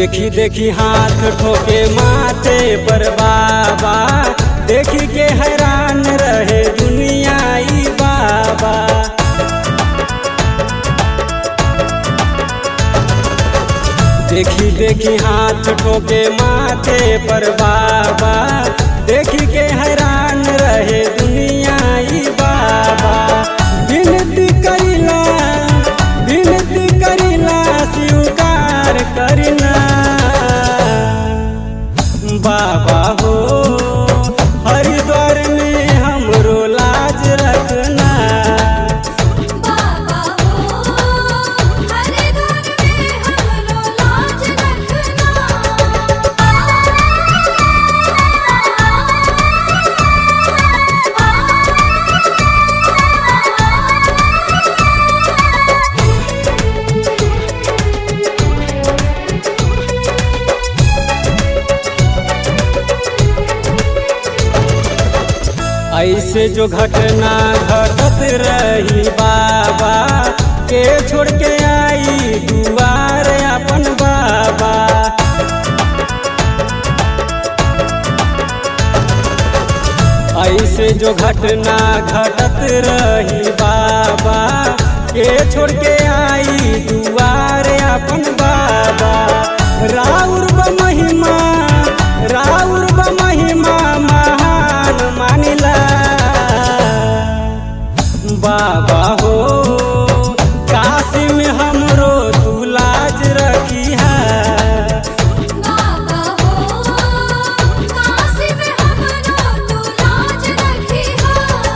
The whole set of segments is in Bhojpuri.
देखी देखी हाथ ठोके माथे पर बाबा देखी के हैरान रहे दुनिया ई बाबा देखी देखी हाथ ठोके माथे पर बाबा देखी के हैरान रहे दुनिया ई बाबा विनती करिला विनती करिला स्वीकार करिना बाबा हो हरिद्वार में हमरो लाज रखना बाबा हो हरिद्वार में हमरो लाज रखना ऐसे जो घटना घटत रही बाबा के छोड़ के आई दुआर अपन बाबा ऐसे जो घटना घटत रही बाबा के छोड़ के आई दुआर अपन बाबा राउर ब महिमा राउर ब महिमा महान मानिला बाबा हो काशी में हमरो तू लाज रखी है बाबा हो काशी में हमरो तू लाज रखिहा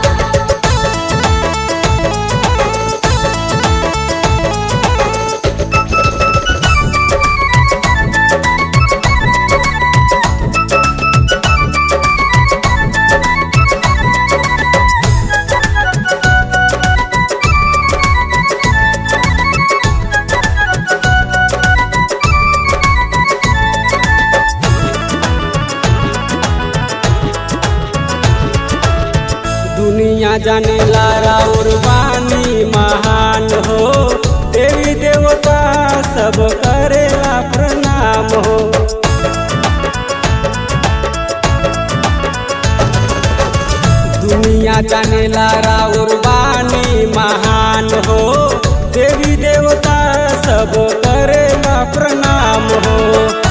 दुनिया जाने लारा और वाणी महान हो देवी देवता सब करेला प्रणाम हो दुनिया जाने लारा और वाणी महान हो देवी देवता सब करेला प्रणाम हो